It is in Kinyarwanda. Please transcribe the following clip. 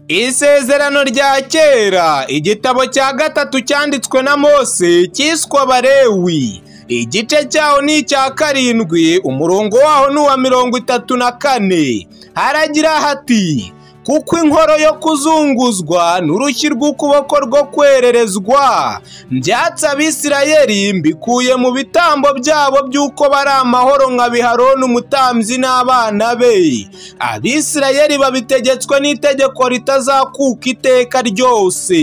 Isezerano rya kera igitabo cya gatatu cyanditswe na Mose cyiswe Abalewi igice cyaho ni icya karindwi umurongo waho ni uwa mirongo itatu na kane haragira hati kuko inkoro yo kuzunguzwa n'urushyi rw'ukuboko rwo kwererezwa mbyatsi abisirayeli mbikuye mu bitambo byabo by'uko bari amahoro nka biharoni umutambyi n'abana be abisirayeli babitegetswe n'itegeko ritazakuka iteka ryose